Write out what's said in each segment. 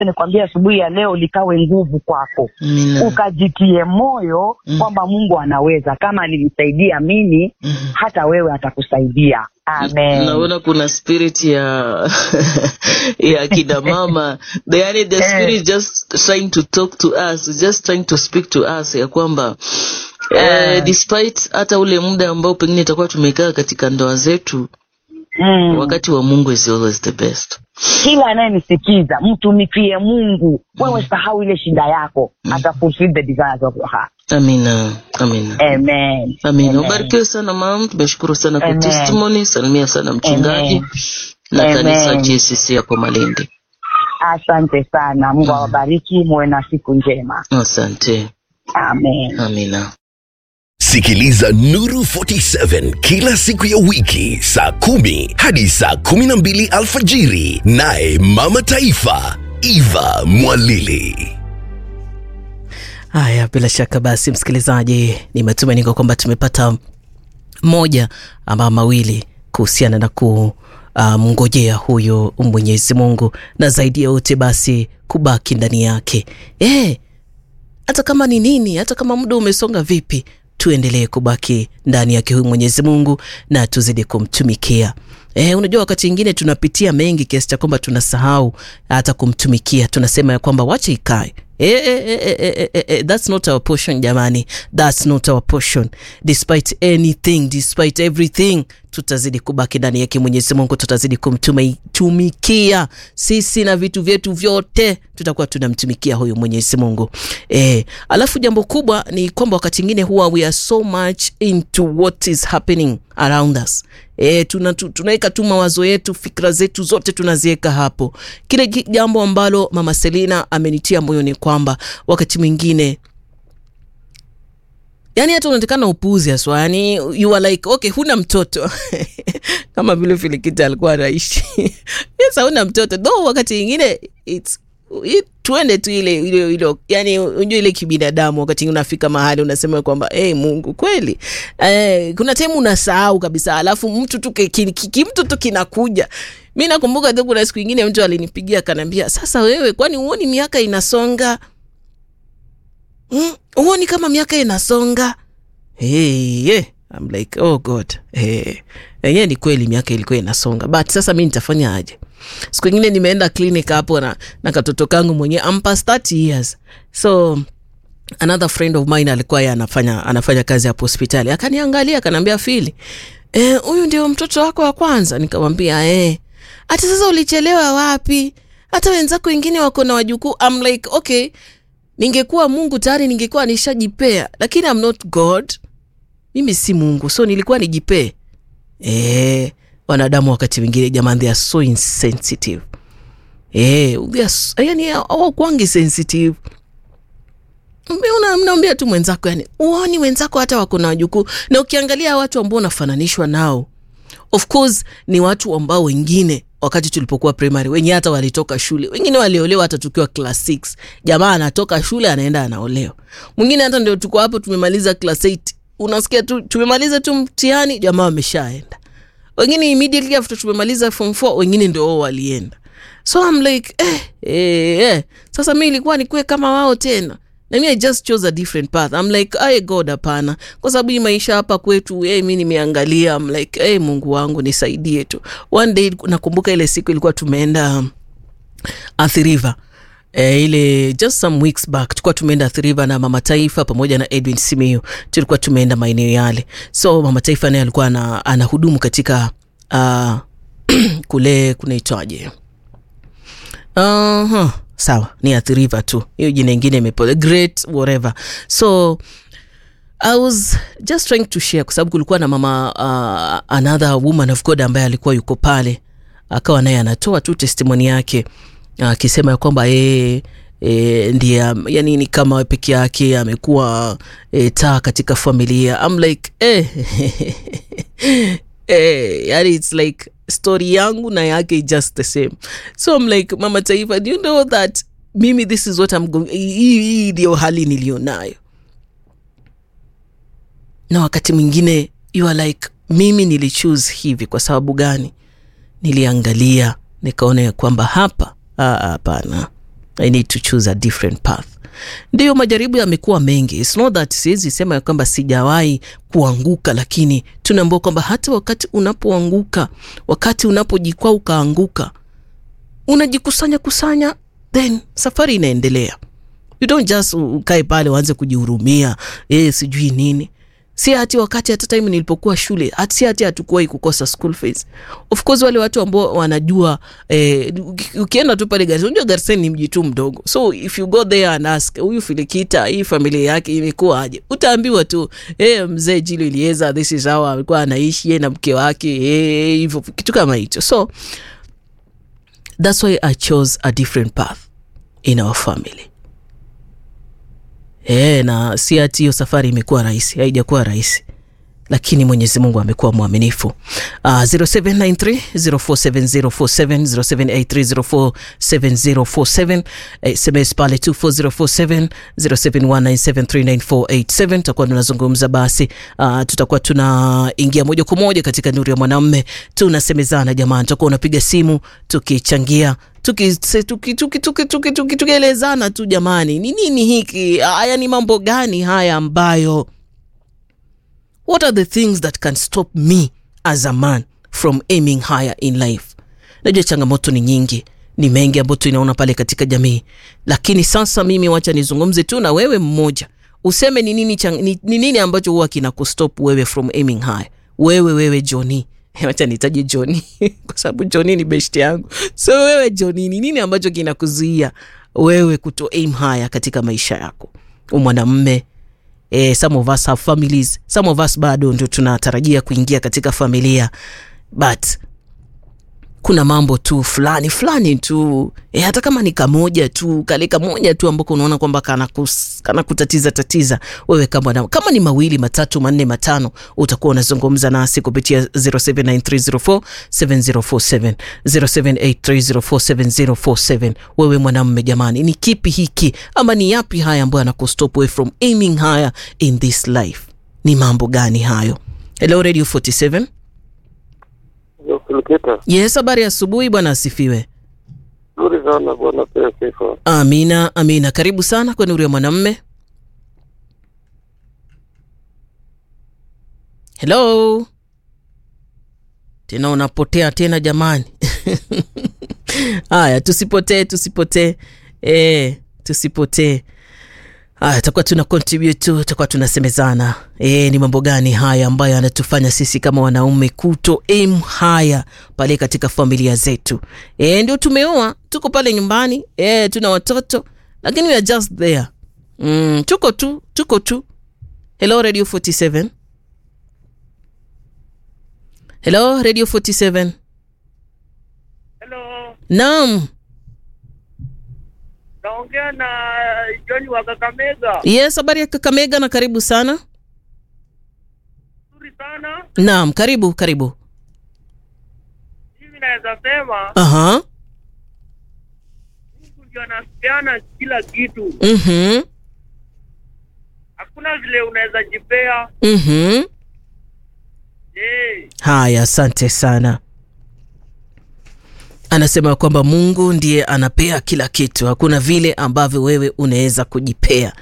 nikwambia asubuhi ya leo likawe nguvu kwako Amina. ukajitie moyo Mm. kwamba mungu anaweza kama alinisaidia mimi Mhm. hata wewe atakusaidia amen naona kuna spirit ya ya kina mama the, yani the Eh. spirit just trying to talk to us just trying to speak to us ya kwamba eh, Eh. despite hata ule muda ambao pengine itakuwa tumekaa katika ndoa zetu mm. wakati wa mungu is always the best kila anayenisikiza mtumikie mungu wewe sahau ile shida yako ata fulfill the desires of your heart amina amina amen amina Amen. ubarikiwe sana mam tumeshukuru sana kwa Amen. testimony salimia sana mchungaji Amen. na Amen. kanisa jcc yako malindi asante sana mungu awabariki muwe na siku njema asante amen amina Sikiliza Nuru 47 kila siku ya wiki saa kumi hadi saa kumi na mbili alfajiri, naye Mama Taifa Eva Mwalili. Haya, bila shaka basi, msikilizaji, ni matumaini kwa kwamba tumepata moja ama mawili kuhusiana na kumngojea uh, huyu Mwenyezi Mungu, na zaidi ya yote basi kubaki ndani yake eh, hata kama ni nini, hata kama muda umesonga vipi, tuendelee kubaki ndani yake huyu Mwenyezi Mungu na tuzidi kumtumikia. Eh, unajua wakati mwingine tunapitia mengi kiasi cha kwamba tunasahau hata kumtumikia, tunasema ya kwamba wacha ikae. Eh, eh, eh, eh, eh, eh, eh, that's not our portion jamani, that's not our portion. Despite anything, despite everything, tutazidi kubaki ndani yake Mwenyezi Mungu, tutazidi kumtumikia sisi na vitu vyetu vyote, tutakuwa tunamtumikia huyu Mwenyezi Mungu. Eh, alafu jambo kubwa ni kwamba wakati mwingine huwa we are so much into what is happening around us. E, tuna, tu, tunaweka tu mawazo yetu fikra zetu zote tunaziweka hapo. Kile ki- jambo ambalo mama Selina amenitia moyo ni kwamba wakati mwingine yani hata unatekana upuuzi haswa yani you are like okay huna mtoto kama vile filikita alikuwa anaishi yes hauna mtoto though wakati ingine it's i- tuende tu ile ile ile yani unajua ile kibinadamu wakati ingine unafika mahali unasema kwamba hey, mungu kweli eh, kuna time unasahau kabisa alafu mtu tu ki- ki- ki- kimtu tu kinakuja mi nakumbuka tu kuna siku ingine mtu alinipigia akanaambia sasa wewe kwani huoni miaka inasonga Mm, huoni kama miaka inasonga hey, yeah. I'm like oh god hey. yenyewe ni kweli miaka ilikuwa inasonga but sasa mi nitafanya aje siku ingine nimeenda clinic hapo na, na katoto kangu mwenyewe I'm past 30 years so another friend of mine alikuwa yeye anafanya anafanya kazi hapo hospitali akaniangalia akaniambia fili "Eh, huyu ndio mtoto wako wa kwanza nikamwambia eh hata sasa ulichelewa wapi hata wenzako wengine wako na wajukuu I'm like okay ningekuwa mungu tayari ningekuwa nishajipea lakini I'm not god mimi si mungu so nilikuwa nijipee e, wanadamu wakati mwingine jamani they are so insensitive e, they are, so- yani hawakwangi sensitive Una- mnaambia tu mwenzako yani uoni wenzako hata wako na wajukuu na ukiangalia watu ambao unafananishwa nao of course ni watu ambao wengine wakati tulipokuwa primary wenye hata walitoka shule wengine waliolewa hata tukiwa class 6 jamaa anatoka shule anaenda anaolewa mwingine hata ndio tuko hapo tumemaliza class 8 unasikia tu tumemaliza tu mtihani jamaa wameshaenda wengine immediately after tumemaliza form 4 wengine ndio wao walienda so I'm like eh, eh, eh. sasa mi ilikuwa nikuwe kama wao tena na mi i just chose a different path I'm like aye god hapana kwa sababu hii maisha hapa kwetu hey, mi nimeangalia I'm like hey, mungu wangu nisaidie tu one day nakumbuka ile siku ilikuwa tumeenda um, Athi River E, ile just some weeks back tulikuwa tumeenda Athi River na mama taifa pamoja na edwin simiu tulikuwa tumeenda maeneo yale so mama taifa naye alikuwa ana, anahudumu katika uh, kule kunaitwaje uh-huh. sawa ni Athi River tu hiyo jina ingine imepoa great whatever so I was just trying to share kwa sababu kulikuwa na mama uh, another woman of God ambaye alikuwa yuko pale akawa naye anatoa tu testimoni yake akisema ya kwamba yeye E, ndiye am- yani ni kama peke yake amekuwa e, taa katika familia I'm like eh, eh, yani it's like story yangu na yake is just the same so I'm like mama taifa do you know that mimi this is what I'm going hii hii ndio hali nilionayo na wakati mwingine you are like mimi nilichoose hivi kwa sababu gani niliangalia nikaona ya kwamba hapa ah, hapana i need to choose a different path ndiyo majaribu yamekuwa mengi It's not that siwezi sema ya kwamba sijawahi kuanguka lakini tunaambua kwamba hata wakati unapoanguka wakati unapojikwaa ukaanguka unajikusanya kusanya then safari inaendelea you don't just ukae pale uanze kujihurumia eh, sijui nini si hati wakati hata time nilipokuwa shule hati si hati hatukuwahi kukosa school fees of course wale watu ambao wanajua eh, uki- ukienda tu pale Garissa unajua Garissa ni mji tu mdogo so if you go there and ask huyu Filikita hii familia yake imekuwa aje utaambiwa tu eh, mzee Jilo Ilieza this is how alikuwa anaishi yeye na mke wake eh, hivyo kitu kama hicho so that's why I chose a different path in our family e, na si ati hiyo safari imekuwa rahisi haijakuwa rahisi lakini mwenyezi mungu amekuwa mwaminifu uh, 0793047047 0783047047 sms pale 24047 0719739487 tutakuwa tunazungumza basi uh, tutakuwa tunaingia moja kwa moja katika nuru ya mwanamme tunasemezana jamani tutakuwa unapiga simu tukichangia tukielezana tuki, tuki, tuki, tuki, tuki, tukielezana tu jamani ni nini hiki haya ni mambo gani haya ambayo what are the things that can stop me as a man from aiming higher in life najua changamoto ni nyingi ni mengi ambayo tunaona pale katika jamii lakini sasa mimi wacha nizungumze tu na wewe mmoja useme ni nini, chang, ni, ni nini ambacho huwa kina kustop wewe from aiming high wewe wewe joni wacha nitaje joni kwa sababu joni ni best yangu so wewe joni ni nini ambacho kinakuzuia wewe kuto aim higher katika maisha yako umwanamme eh, some of us have families some of us bado ndio tunatarajia kuingia katika familia but kuna mambo tu fulani fulani tu e, hata kama ni kamoja tu kale kamoja tu ambako unaona kwamba kana, kus, kana kutatiza tatiza wewe kama, na, kama ni mawili matatu manne matano utakuwa unazungumza nasi kupitia 0793047047 0783047047 wewe mwanamme jamani ni kipi hiki ama ni yapi haya ambayo anakustop away from aiming higher in this life ni mambo gani hayo hello radio 47 Filikita, yes habari ya asubuhi bwana asifiwe nzuri sana bwana, pea sifa. amina amina karibu sana kwa nuru ya mwanamme helo tena unapotea tena jamani haya tusipotee tusipotee e, tusipotee haya takuwa tuna contribute tu tutakuwa tunasemezana e, ni mambo gani haya ambayo yanatufanya sisi kama wanaume kuto aim haya pale katika familia zetu e, ndio tumeoa tuko pale nyumbani e, tuna watoto lakini we are just there mm, tuko tu tuko tu hello radio 47 hello radio 47 Hello, naam naongea na John wa Kakamega. yes habari ya kakamega na karibu sana Nzuri sana. naam karibu karibu Mimi naweza sema aha Mungu ndio anasipeana kila kitu. mhm Hakuna vile unaweza jipea. mhm Eh, haya asante sana anasema kwamba mungu ndiye anapea kila kitu hakuna vile ambavyo wewe unaweza kujipea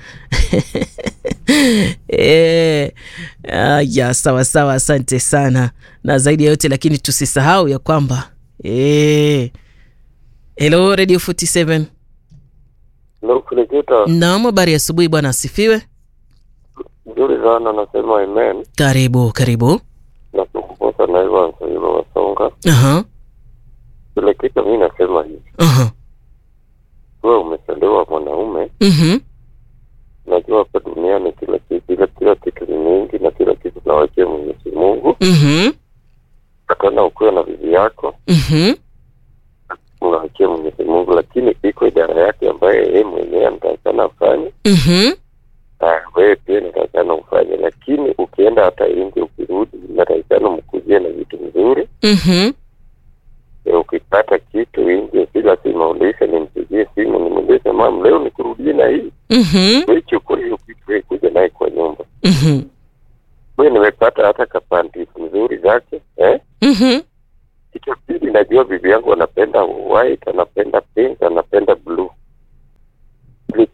e, ya sawa sawa asante sana na zaidi ya yote lakini tusisahau ya kwamba e, helo radio 47 Ndio Filikita, naam habari ya asubuhi bwana asifiwe nzuri sana, nasema amen. karibu karibu Na kukuposa na hivyo hivyo wasonga. aha Filikita, mi nasema hivi, aha wewe umesaliwa mwanaume, mhm najua hapa duniani kila kitu kila, kila kitu ni mingi na kila kitu tunawachia Mwenyezi Mungu. mhm Takana ukuwe na bibi yako, mhm unawachia Mwenyezi Mungu, lakini iko idara yake ambaye yeye mwenyewe anatakana afanye mhm Ah, wewe pia natakana ufanye, lakini ukienda hata nje ukirudi, natakana mkujie na vitu mzuri. mhm E, ukipata kitu nje, si lazima ulishe, nimpigie simu nimuulize, mam, leo nikurudie na hii mhm wewe, chukua hiyo kitu wewe, kuja naye kwa nyumba. mhm Wewe nimepata hata kapanti mzuri zake eh? mhm Kitu pili, najua bibi yangu anapenda white, anapenda pink, anapenda blue.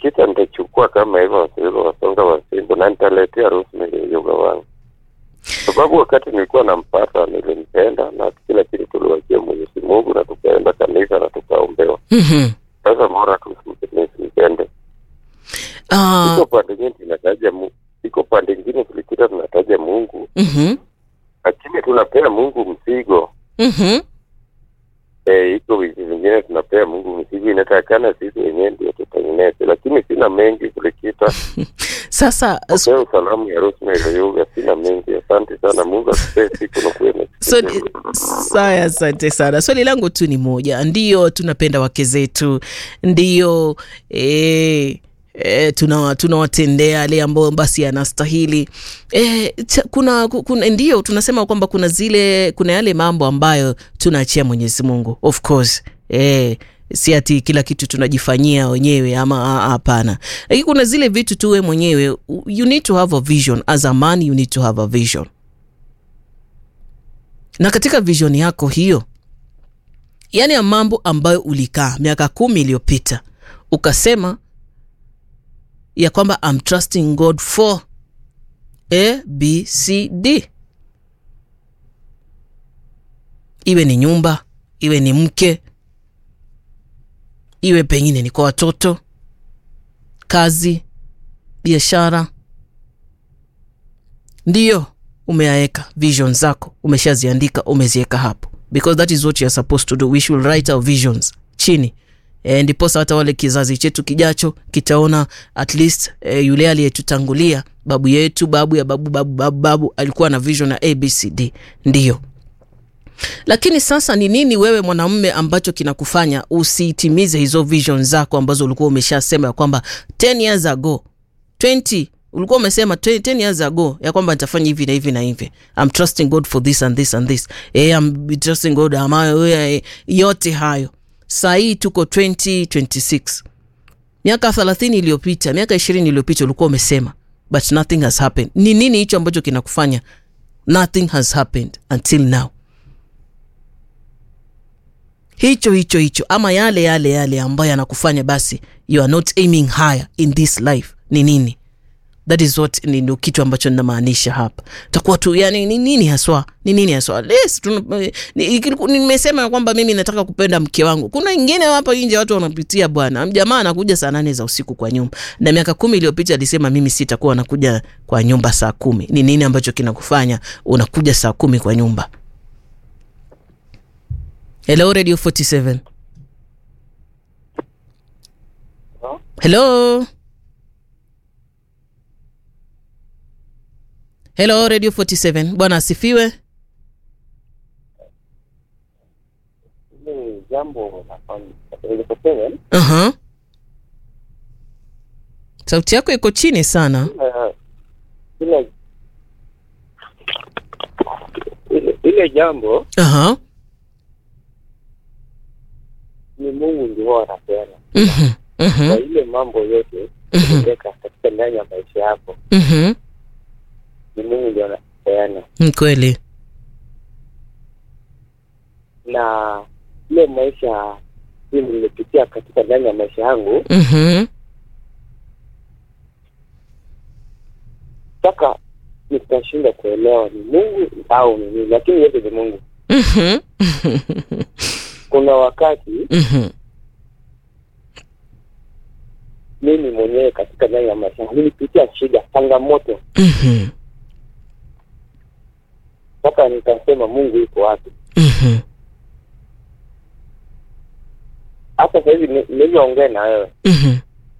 Filikita nitachukua kama hivyo wasilo wasonga wasimbo na nitaletea Rosemary yoga wangu, sababu wakati nilikuwa nampata nilimpenda na kila kitu tuliwachia Mwenyezi Mungu na tukaenda kanisa na tukaombewa. Mhm. Sasa bora tusimpende. Ah, Iko pande nyingine tunataja Mungu, iko pande nyingine Filikita tunataja Mungu, mhm. lakini tunapea Mungu mzigo Mhm. Eh, iko vitu vingine tunapea Mungu mzigo, inatakana sisi wenyewe ndio tutengeneze, lakini sina mengi kulikita Sasa s- pea salamu ya Rosemary Yoga, sina mengi. Asante sana, Mungu akupee siku na kuwe na swali saya, asante sana. Swali langu tu ni moja, ndiyo tunapenda wake zetu, ndiyo eh, E, tuna tunawatendea yale ambayo basi yanastahili e, cha, kuna, kuna ndio tunasema kwamba kuna zile kuna yale mambo ambayo tunaachia Mwenyezi Mungu of course e, si ati kila kitu tunajifanyia wenyewe ama a- hapana, lakini kuna zile vitu tuwe mwenyewe, you need to have a vision as a man, you need to have a vision na katika vision yako hiyo, yani ya mambo ambayo ulikaa miaka kumi iliyopita ukasema ya kwamba I'm trusting God for A, B, C, D, iwe ni nyumba, iwe ni mke, iwe pengine ni kwa watoto, kazi, biashara, ndiyo umeyaeka vision zako umeshaziandika umeziweka hapo because that is what you are supposed to do we should write our visions chini e, ndiposa hata wale kizazi chetu kijacho kitaona at least e, yule aliyetutangulia babu yetu babu ya babu babu babu babu alikuwa na vision ya abcd ndiyo lakini sasa ni nini wewe mwanamume ambacho kinakufanya usitimize hizo vision zako ambazo ulikuwa umeshasema ya kwamba 10 years ago 20 ulikuwa umesema 20 10 years ago ya kwamba nitafanya hivi na hivi na hivi I'm trusting God for this and this and this eh, I'm trusting God amayo eh, yote hayo saa hii tuko 2026 miaka 30 iliyopita miaka 20 iliyopita ulikuwa umesema but nothing has happened ni nini hicho ambacho kinakufanya nothing has happened until now hicho hicho hicho ama yale yale yale ambayo yanakufanya basi you are not aiming higher in this life ni nini that is what ni ndo kitu ambacho ninamaanisha hapa takuwa tu yani ni nini haswa ni nini haswa yes, tuna- ni- ikiliku- nimesema ya kwamba mimi nataka kupenda mke wangu kuna ingine hapa nje watu wanapitia bwana jamaa anakuja saa nane za usiku kwa nyumba na miaka kumi iliyopita alisema mimi sitakuwa nakuja kwa nyumba saa kumi ni nini ambacho kinakufanya unakuja saa kumi kwa nyumba hello radio 47 hello hello radio 47 bwana asifiwe Hili jambo nafanya uh-huh. sauti yako iko chini sana ile ile ile jambo uh-huh. ni Mungu ndio anapeana uh-huh. kwa Uh-huh. ile mambo yote Mhm. kuweka katika ndani ya maisha yako, Uh-huh. ni Mungu ndio anapeana, Ni kweli na ile maisha hii nimepitia katika ndani ya maisha yangu, uh-huh. mpaka nitashinda kuelewa ni Mungu au ni nini, lakini yote ni Mungu. Uh-huh. Kuna wakati Uh-huh. mimi mwenyewe katika ndani ya maisha yangu nilipitia shida, changamoto, Uh-huh. mpaka nikasema Mungu yuko wapi? Uh-huh. Hata sasa hivi ni- nilivyoongea na wewe, Uh-huh.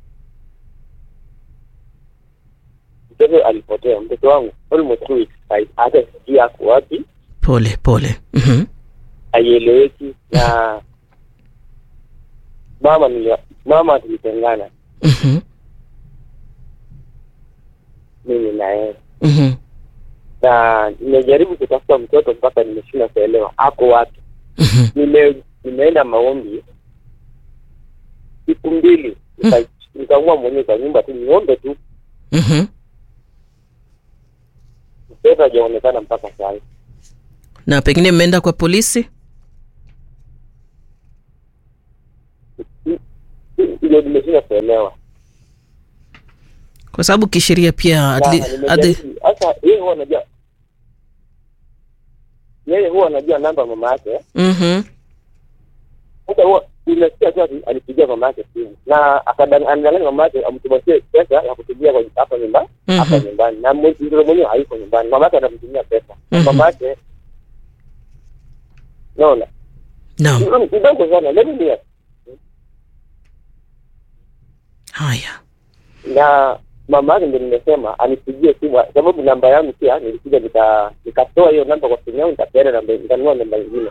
mtoto alipotea, mtoto wangu almost two weeks, hai- hata sijui ako wapi, pole pole uh-huh. haieleweki na mama nili, mama tulitengana Uh-huh. mimi na yeye, Uh-huh. na nimejaribu kutafuta mtoto mpaka nimeshindwa kuelewa ako wapi. Uh-huh. Nime, nimeenda maombi siku mbili, nika- nikaamua mwenyewe kwa nyumba tu niombe tu, Uh-huh. mtoto hajaonekana mpaka sasa. na pengine mmeenda kwa polisi ndio nimeshindwa kuelewa kwa sababu kisheria pia at Na le- at the, nimejaribu. Sasa yeye huwa anajua yeye huwa anajua namba ya mama yake. Mhm. Sasa huwa imesikia tu ati- alipigia mama yake simu na akadanganya anadanganya mama yake amtumatie pesa ya kutumia kwa hapa nyumbani hapa Mhm. nyumbani na mwe- mtoto mwenyewe hayuko nyumbani, mama yake atamtumia pesa Na Mhm. mama yake naona Naam. ni kidogo sana, let me hear. Haya. na mama yake ndio nimesema anipigie simu sababu namba yangu pia nilikuja nika nikatoa hiyo namba kwa simu yangu nikapeana namba nikanunua namba nyingine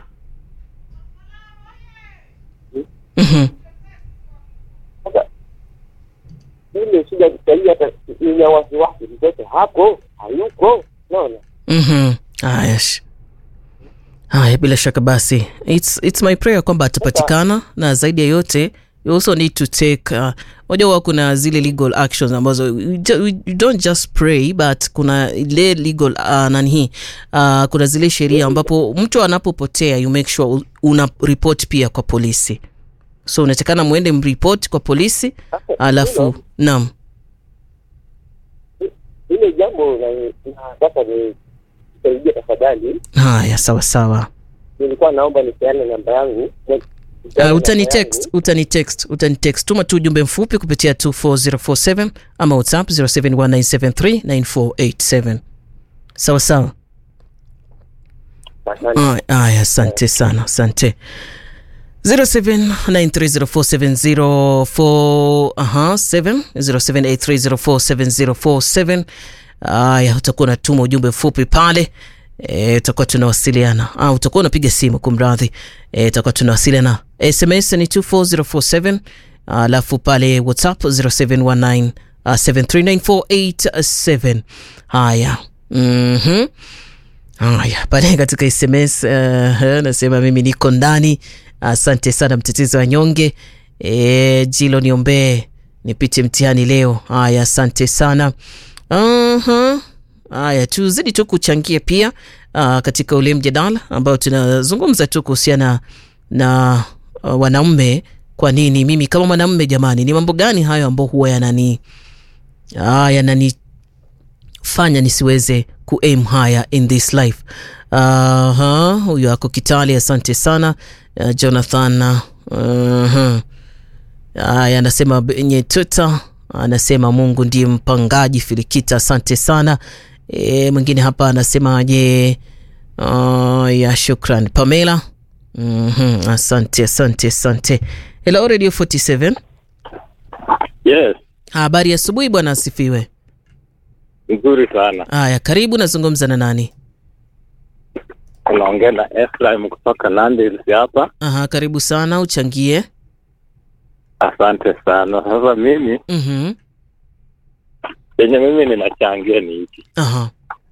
Mhm. sasa ile shida sahii hata ina wasiwasi mtoto hapo hayuko naona Mhm. Haya. sh- Haya, bila shaka basi it's, it's my prayer kwamba atapatikana na zaidi ya yote you also need to take uh, unajua huwa kuna zile legal actions ambazo we, ju- we don't just pray but kuna ile legal uh, nani hii uh, kuna zile sheria ambapo mtu anapopotea you make sure u- una report pia kwa polisi so unatakana mwende mripoti kwa polisi Sasa, alafu hilo- naam ile jambo na- nataka ni saidia tafadhali haya sawa sawa nilikuwa naomba nipeane namba yangu Nipeane Uh, utani namba text yangu. utani text utani text tuma tu ujumbe mfupi kupitia 24047 ama whatsapp 0719739487 sawa sawa Asante. Aya, aya asante sana asante 0793047047 aha 7 0783047047 aya utakuwa unatuma ujumbe mfupi pale e, utakuwa tunawasiliana ah, utakuwa unapiga simu kumradhi e, utakuwa tunawasiliana sms ni 24047 alafu pale whatsapp 0719 uh, 7394887 haya mhm haya pale katika sms uh, nasema mimi niko ndani asante sana mtetezi wa nyonge e, jilo niombee nipite mtihani leo haya asante sana uh-huh. haya tuzidi tu kuchangia pia uh, katika ule mjadala ambao tunazungumza tu kuhusiana na uh, wanaume kwa nini mimi kama mwanamume jamani ni mambo gani hayo ambao huwa yanani ah, yanani fanya nisiweze kuaim higher in this life Aha, huyo ako kitali asante sana uh, jonathan uh-huh. aya anasema benye twitter anasema mungu ndiye mpangaji filikita asante sana e, mwingine hapa anasema je uh, ya shukran pamela mm-hmm. asante asante asante hello radio 47 Yes, habari ya asubuhi bwana asifiwe nzuri sana. haya karibu nazungumza na nani Unaongea na Ephraim kutoka Nandi hapa. Aha, karibu sana uchangie. Asante sana. Sasa mimi Mhm. yenye mimi ninachangia ni hiki, Aha.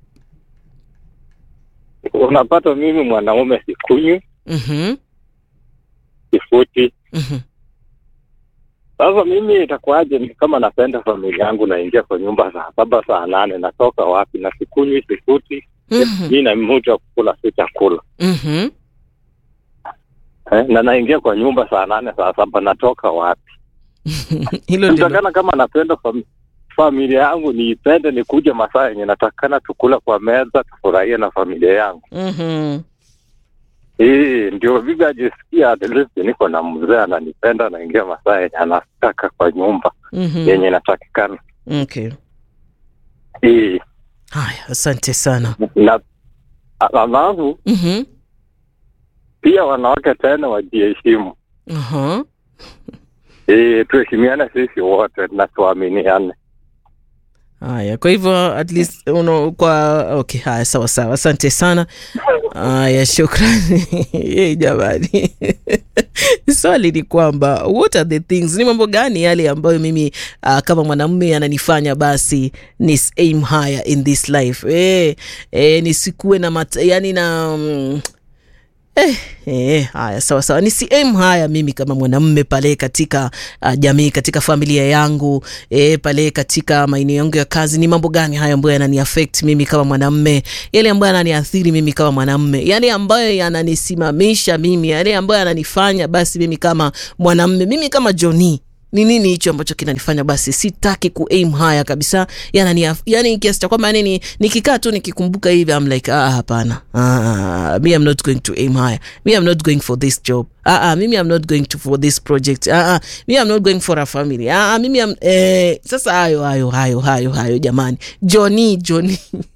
unapata mimi mwanaume sikunywi, Mhm. sifuti. Mhm. Sasa mimi itakuwaje ni kama napenda familia yangu, naingia kwa nyumba saa saba saa nane, natoka wapi? Na sikunywi, sifuti, Mhm. mi na mtu wa kukula si chakula Mhm. eh, na naingia kwa nyumba saa nane saa saba, natoka wapi? Hilo ndilo. Nitakana kama napenda fam familia yangu niipende, nikuje masaa yenye natakana tukula kwa meza, tufurahie na familia yangu. Mhm. Eh, ndio bibi ajisikia at least niko na mzee ananipenda, naingia masaa yenye anataka kwa nyumba Mhm. yenye inatakikana. Okay. Eh, Haya, asante sana. na alafu Mhm. pia wanawake tena wajiheshimu. Aha. Eh, tuheshimiane sisi wote na tuaminiane. Haya, kwa hivyo at least uno, kwa okay, haya sawa sawa, asante sana. Haya, shukrani. Yey, jamani. Swali ni kwamba what are the things, ni mambo gani yale ambayo mimi uh, kama mwanamume ananifanya basi ni aim higher in this life eh, eh, nisikuwe na mat, yani na mm, Eh, eh, haya sawa sawa, nisi aim haya mimi kama mwanamume pale katika uh, jamii, katika familia yangu eh, pale katika maeneo yangu ya kazi. Ni mambo gani haya ambayo yanani affect mimi kama mwanamume, yale ambayo yananiathiri mimi kama mwanamume, yale ambayo yananisimamisha mimi, yale ambayo yananifanya basi mimi kama mwanamume, mimi kama Johnny ni nini hicho ambacho kinanifanya basi sitaki ku aim haya kabisa yani, yani kiasi cha kwamba yani nikikaa tu nikikumbuka hivi I'm like ah, hapana ah, me I'm not going to aim higher me I'm not going for this job ah, ah, mimi I'm not going to for this project ah, ah, me I'm not going for a family ah, ah, mimi I'm, eh, sasa hayo hayo hayo hayo hayo jamani Johnny Johnny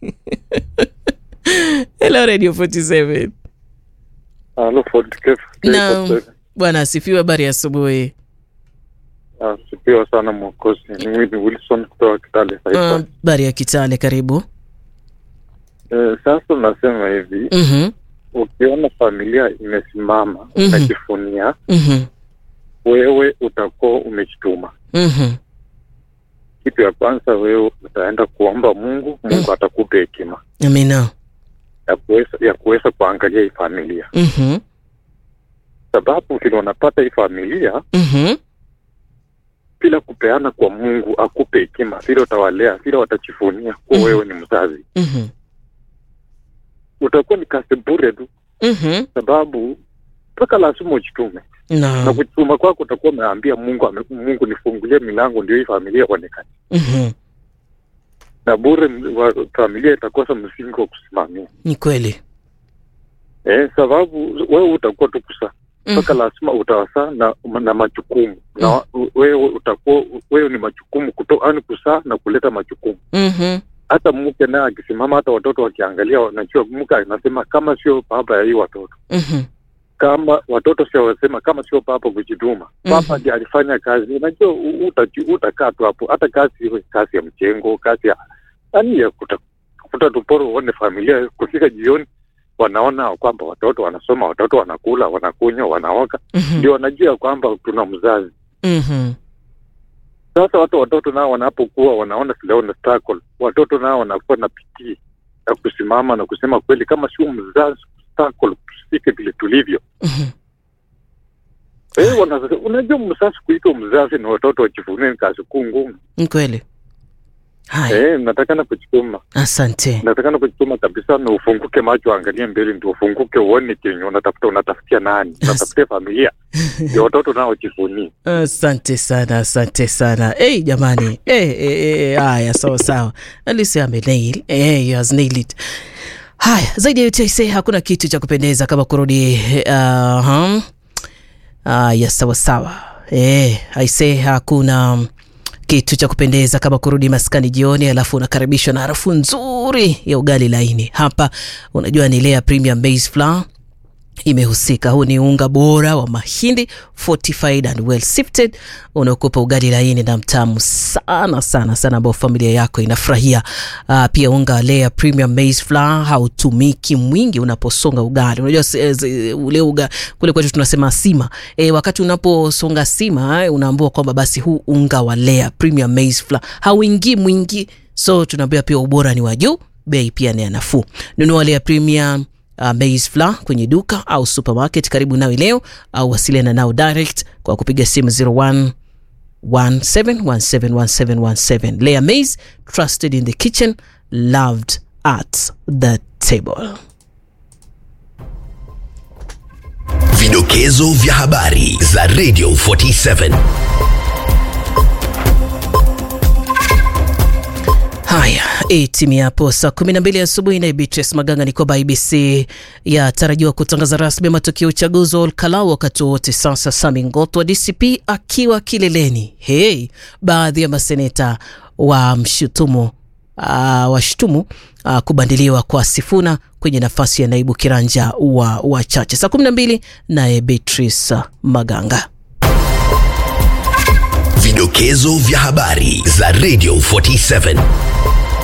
hello Radio 47 Halo, Ford Cafe. na bwana asifiwe habari ya asubuhi Sipiwa sana mwokozi. Mimi ni Wilson kutoka Kitale Taifa. Ah, habari ya Kitale karibu Eh, sasa nasema hivi, mhm ukiona familia imesimama Mhm. unajifunia, mhm wewe utakuwa umejituma. mhm Kitu ya kwanza, wewe utaenda kuomba Mungu, Mungu atakupa hekima amina ya kuweza ya kuweza kuangalia hii familia, mhm sababu vile unapata hii familia mhm bila kupeana kwa Mungu akupe hekima, vile utawalea, vile watajifunia kuwa Mhm. wewe ni mzazi, mhm utakuwa ni kazi bure tu, mhm sababu mpaka lazima ujitume na na kujituma kwako utakuwa umeambia Mungu ame, Mungu nifungulie milango ndio hii familia ionekane, mhm na bure m- wa, familia itakosa msingi wa kusimamia ni kweli eh, sababu wewe utakuwa tu kusaa mpaka Mhm. lazima utawasaa na, na majukumu na wewe utakuwa wewe ni majukumu kuto yani kusaa na kuleta majukumu. mhm Hata mke naye akisimama, hata watoto wakiangalia, wanajua mke anasema kama sio baba ya hii watoto mhm kama watoto sio wasema kama sio papa kujituma papa Mhm. ndiye alifanya kazi unajua u- utaju- utakaa tu hapo hata kazi iwe kazi ya mjengo kazi ya yani ya kuta, kuta tuporo uone familia kufika jioni wanaona kwamba watoto wanasoma watoto wanakula wanakunywa wanaoka mhm ndio wanajua kwamba tuna mzazi mhm sasa watu watoto nao wanapokuwa wanaona vile wana struggle watoto nao wanakuwa na pitii ya kusimama na kusema kweli kama sio mzazi struggle tusifike vile tulivyo mhm Eh, wana- unajua msasi kuitwa mzazi na watoto wajivunie ni kazi kuu ngumu. ni kweli haya Eh, natakana kujituma, asante natakana kujituma kabisa, na ufunguke macho, angalie mbele, ndio ufunguke uone kenye unatafuta. Unatafutia nani? Unatafutia familia, ndio watoto nao wajivunie. asante sana asante sana hey, jamani hey, hey, hey, haya sawa sawa alisi amenail hey, you has nailed it haya zaidi ya yote aisee hakuna kitu cha kupendeza kama kurudi uh, haya sawa sawa hey, aisee hakuna kitu cha kupendeza kama kurudi maskani jioni alafu unakaribishwa na harufu nzuri ya ugali laini hapa unajua ni lea premium base flour imehusika. Huu ni unga bora wa mahindi fortified and well sifted unaokupa ugali laini na mtamu sana sana sana, ambao familia yako inafurahia. Uh, pia unga wa Lea premium maize flour hautumiki mwingi unaposonga ugali. Unajua se- ze- ule uga kule kwetu tunasema sima. E, wakati unaposonga sima eh, unaambua kwamba basi huu unga wa Lea premium maize flour hauingii mwingi, so tunaambia pia ubora ni wa juu, bei pia ni ya nafuu. Nunua Lea premium uh, maize flour kwenye duka au supermarket karibu nawe leo au wasiliana nao direct kwa kupiga simu 01 17171717 Lea maize trusted in the kitchen loved at the table Vidokezo vya habari za Radio 47. Haya, itimia hapo saa kumi na mbili asubuhi na Beatrice Maganga ni kwamba IBC yatarajiwa kutangaza rasmi matokeo ya uchaguzi wa Olkalau wakati wowote sasa. Sami Ngoto wa DCP akiwa kileleni. Hey, baadhi ya maseneta wa mshutumu uh, washtumu uh, kubandiliwa kwa Sifuna kwenye nafasi ya naibu kiranja wa wachache. Saa kumi na mbili naye Beatrice Maganga. Vidokezo vya habari za Radio 47.